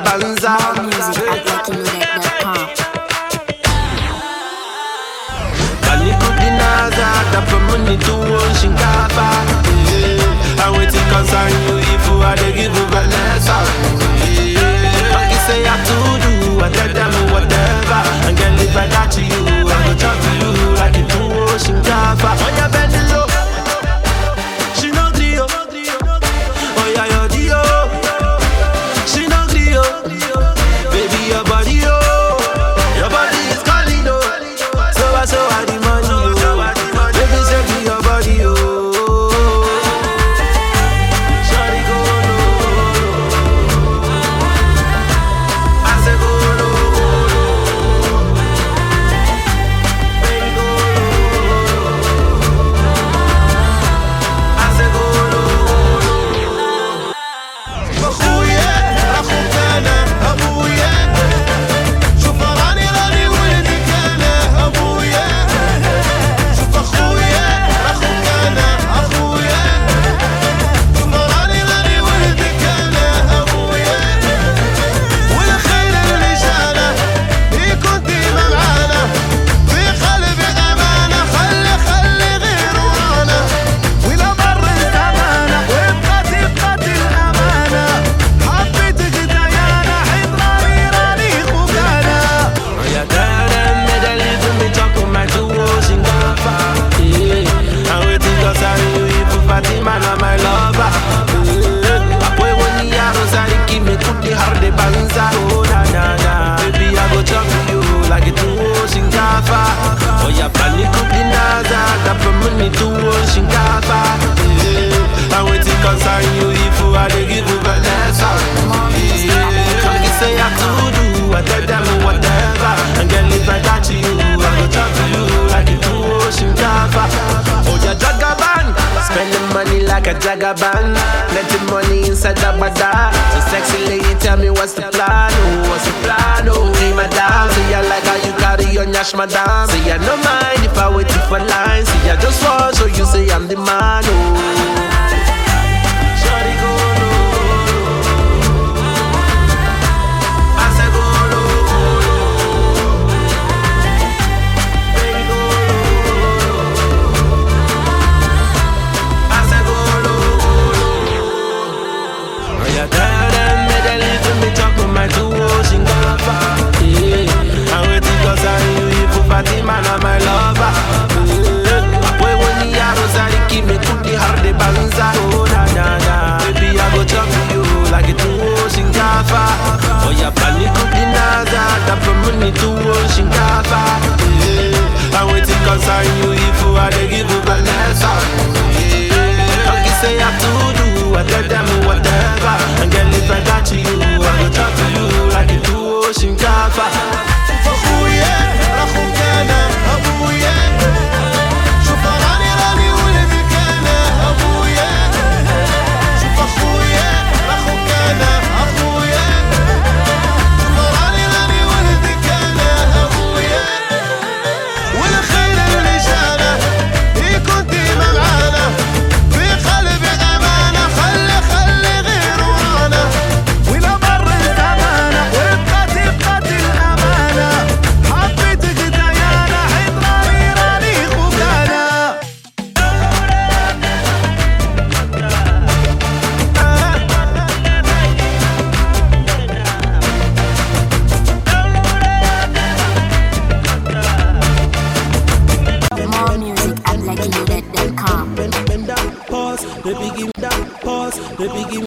banza. Music at luckyloaded.com. Kanikudinaza, tapa money tuwo shinkafa. Yeah. And wetin concern you if you are dey give you Vanessa. Yeah. Like you say I to do, I tell them whatever. And girl if I got you, I go talk to you like it tuwo shinkafa. On your bend low, she no gree oh. Oh yeah, your dio, she no gree oh. Baby your body oh, your body is calling oh. So I so I the money oh. Baby say be your body oh. Shawty go low. I say go low, go low. Baby go low. I say go low. اخويا اخوك انا ابويا شوف راني راني ولدك انا ابويا شوف اخويا اخوك انا اخويا شوف راني راني ولدك انا ابويا والخير اللي جانا يكون ديما معانا في قلبي امانه خلي خلي غير ورانا ولا مر الزمانه وبقات بقات الامانه حبيتك ديانا حيت راني راني خوك انا Yeah, tell them that they leave me talk on my two ocean cover. Yeah, and waiting cause I knew you for Fatima, now my lover. Yeah, boy, when the arrows are give me cook the hard the banza. Oh, na na na, baby, I go talk to you like a two ocean cover. Oh, yeah, panic cook the naza, tap for money two ocean cover. Yeah, and waiting cause I knew you for I they give you Vanessa. Yeah, like you say I to do, I tell them whatever. And girl, if I got you, I go talk to you like a two ocean cover. Oh, yeah, Jagaban, spending money like a Jagaban. Plenty money inside the bada. So sexy lady, tell me what's the plan? Oh, what's the plan? Oh, hey, madam, see I like how you carry your nyash, madam. Say I no mind if I wait for lines. See I just want so you say I'm the man. Oh. Shawty go low. I say go low, go low. Baby go low. I say go low, go low. Oh, yeah, tell them that they leave me talk on my two ocean cover. Yeah, and waiting cause I knew you for Fatima, now my lover. Yeah, boy, when the arrows are give me cook the hard the banza. Oh, na na na, baby, I go talk to you like a two ocean cover. Oh, yeah, panic cook the naza, tap for money two ocean cover. Yeah, and waiting cause I knew you for I they give you Vanessa. Yeah, like you say I to do, I tell them whatever. And girl, if I got you, I go talk to you like a two ocean cover. اخويا اخوك انا ابويا شوف راني راني ولدك انا ابويا شوف اخويا اخوك انا اخويا شوف راني راني ولدك انا ابويا والخير اللي جانا يكون ديما معانا في قلبي امانه خلي خلي غير ورانا ولا مر الزمانه وبقات بقات الامانه حبيتك ديانا حيت راني راني خوك انا More music at luckyloaded.com. bend, bend down, pause, baby give me that pause, baby give